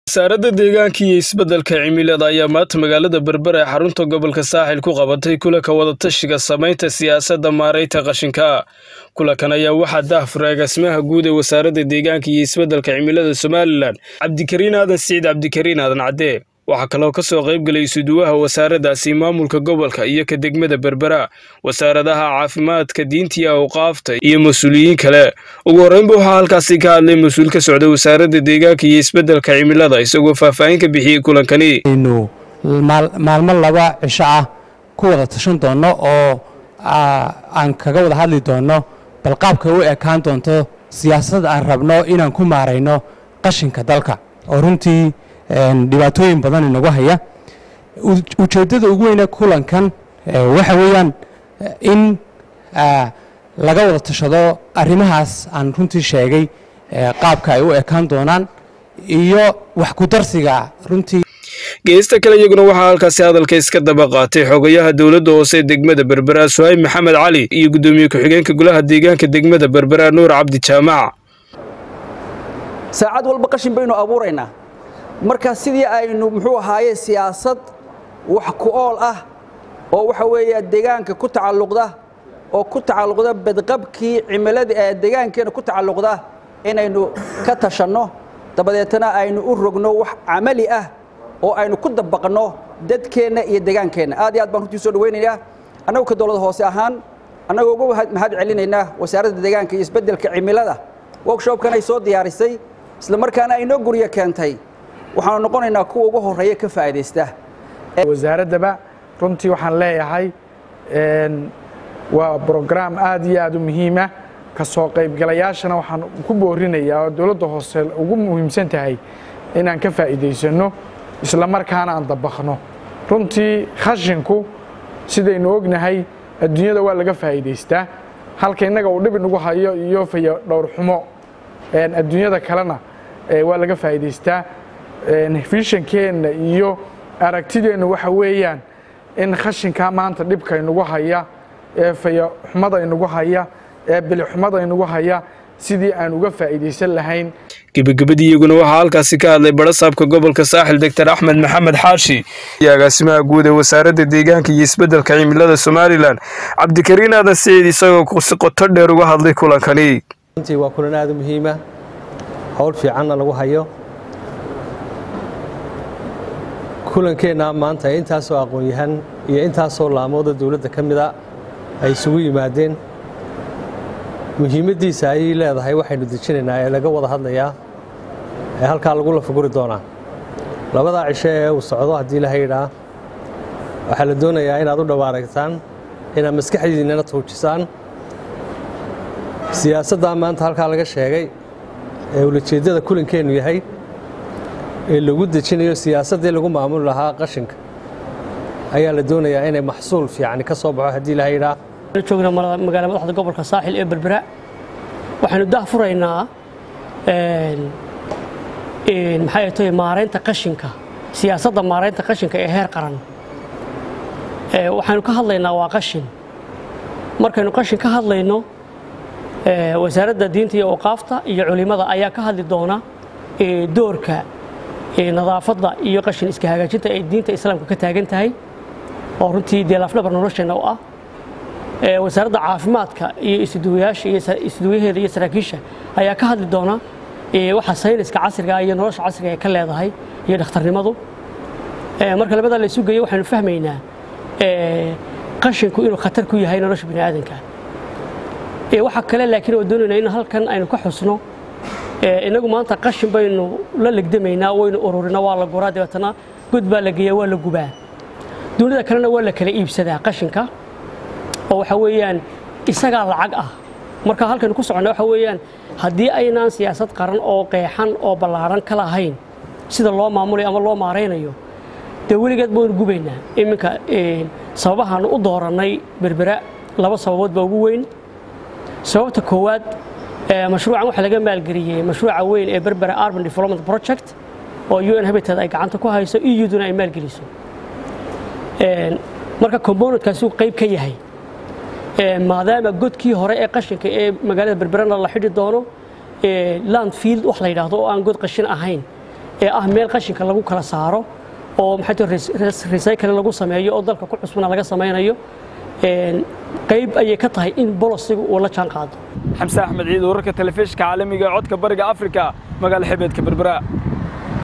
wasaaradda deegaanka iyo isbeddelka cimilada ayaa maanta magaalada berber ee xarunta gobolka saaxil ku qabatay kulanka wadatashiga samaynta siyaasadda maaraynta qashinka kulankan ayaa waxaa daahfuray agaasimaha guud ee wasaaradda deegaanka iyo isbeddelka cimilada somalilan cabdikariin aadan siciid cabdikariin aadan cadde waxaa kaloo ka soo qayb gelay isuduwaha wasaaraddaasi maamulka gobolka iyo ka degmada berbera wasaaradaha caafimaadka diinta iyo awqaafta iyo mas-uuliyiin kale ugu horreynba waxaa halkaasi ka hadlay mas-uul ka socda wasaaradda deegaanka iyo isbeddelka cimilada isagoo faahfaahin ka bixiyey kulankani aynu maalmo laba cisho ah ku wada tashan doonno oo aan kaga wada hadli doonno bal qaabka u ekaan doonto siyaasad aan rabno inaan ku maarayno qashinka dalka oo runtii dhibaatooyin badan inagu haya ujeeddada ugu weyne kulankan waxa weeyaan in laga wada tashado arrimahaas aan runtii sheegay qaabka ay u ekaan doonaan iyo wax ku darsiga runtii geesta kale iyaguna waxaa halkaasi hadalka iska daba qaatay xogayaha dowladda hoose degmada berbera suhayb maxamed cali iyo guddoomiye ku-xigeenka golaha deegaanka degmada berbera nuur cabdi jaamac saacad walba qashin baynu abuuraynaa marka sidii aynu muxuu ahaaye siyaasad wax ku ool ah oo waxa weeye deegaanka ku tacalluqda oo ku tacalluqda badqabkii cimilada ee deegaankeenna ku tacalluqda inaynu ka tashanno dabadeetana aynu u rogno wax camali ah oo aynu ku dabaqno dadkeenna iyo deegaankeenna aad iyo aad baan runtii soo dhawaynayaa annagu ka dowlad hoose ahaan annagoo ugu mahad celinaynaa wasaaradda deegaanka iyo isbeddelka cimilada workshopkan ay soo diyaarisay isla markaana ay noo guryo keentay waxaanu noqonaynaa kuwa ugu horreeya ka faa'iidaysta wasaaraddaba runtii waxaan leeyahay waa brograam aad iyo aad u muhiima ka soo qaybgalayaashana waxaan ku boorinayaa oo dowladda hoose ugu muhiimsan tahay inaan ka faa'iidaysanno isla markaana aan dabaqno runtii khashinku sidaynu ognahay adduunyada waa laga faa'iidaystaa halka innaga uu dhib inagu hayo iyo fayo dhowrxumo adduunyada kalena waa laga faa'iidaystaa fishankeenna iyo aragtideenna waxa weeyaan in khashinkaa maanta dhibka inagu haya ee fayoxumada inagu haya ee bilixumada inagu haya sidii aan uga faa'iidaysan lahayn gebagabadii iyaguna waxaa halkaasi ka hadlay barasaabka gobolka saaxil doctor axmed maxamed xaashi iyo agaasimaha guud ee wasaaradda deegaanka iyo isbeddelka cimilada somalilan cabdikariin aadan siciid isagoo si qoto dheer uga hadlay kulankani runtii waa kulan aad u muhiima howl fiicanna lagu hayo kulankeenna maanta intaasoo aqoon-yahan iyo intaasoo laamooda dowladda ka mida ay isugu yimaadeen muhiimaddiisa ayay leedahay waxaynu dejinaynaa ee laga wada hadlayaa ee halkaa lagu lafaguri doonaa labadaa cisho ee uu socdo haddii la haydhaa waxaa la doonayaa inaad u dhawaaragtaan inaad maskaxdiinnana tuujisaan siyaasaddaa maanta halkaa laga sheegay ee ulajeeddada kulankeennu yahay ee lagu dejinayo siyaasaddii lagu maamuli lahaa qashinka ayaa la doonayaa inay maxsuul fiican ka soo baxo haddii la haydhaa joogna magaala madaxda gobolka saaxil ee berbera waxaanu daahfuraynaa maxay tahay maaraynta qashinka siyaasadda maaraynta qashinka ee heer qaran waxaanu ka hadlaynaa waa qashin markaynu qashin ka hadlayno wasaaradda diinta iyo awqaafta iyo culimada ayaa ka hadli doona doorka nadaafadda iyo qashin iska hagaajinta ay diinta islaamka ka taagan tahay oo runtii dee laafdhabar nolosheenna u ah wasaaradda caafimaadka iyo isduwayaasha iyo isduwayaheeda iyo saraakiisha ayaa ka hadli doona waxa sayniska casriga iyo nolosha casriga ay ka leedahay iyo dhakhtarnimadu marka labadaa la isu geeyo waxaynu fahmaynaa qashinku inuu khatar ku yahay nolosha bini aadanka waxa kale laakiin oo doonaynaa in halkan aynu ka xusno inagu maanta qashin baynu la legdamaynaa waynu ururinaa waa la guraa dabeetana god baa la geeyaa waa la gubaa dunida kalena waa la kala iibsadaa qashinka oo waxa weeyaan isagaa lacag ah marka halkaynu ku soconna waxa weeyaan haddii aynaan siyaasad qaran oo qeexan oo ballaaran ka lahayn sida loo maamulayo ama loo maaraynayo dee weligeed baynu gubaynaa iminka sababahaanu u doorannay berbera laba sababood baa ugu weyn sababta koowaad mashruucan waxaa laga maalgeliyey mashruuca weyn ee berbera urban development project oo un habitat ay gacanta ku hayso euduna ay maalgeliso marka componentkaasuu qayb ka yahay maadaama godkii hore ee qashinka ee magaalada berberana la xidhi doono landfield wax la yidhaahdo oo aan god qashin ahayn ee ah meel qashinka lagu kala saaro oo maxay recycle lagu sameeyo oo dalka ku cusbana laga samaynayo qayb ayay ka tahay in bolosiga uu la jaan qaado xamse axmed ciid wararka telefishinka caalamiga ee codka bariga afrika magaala xebeedka berbera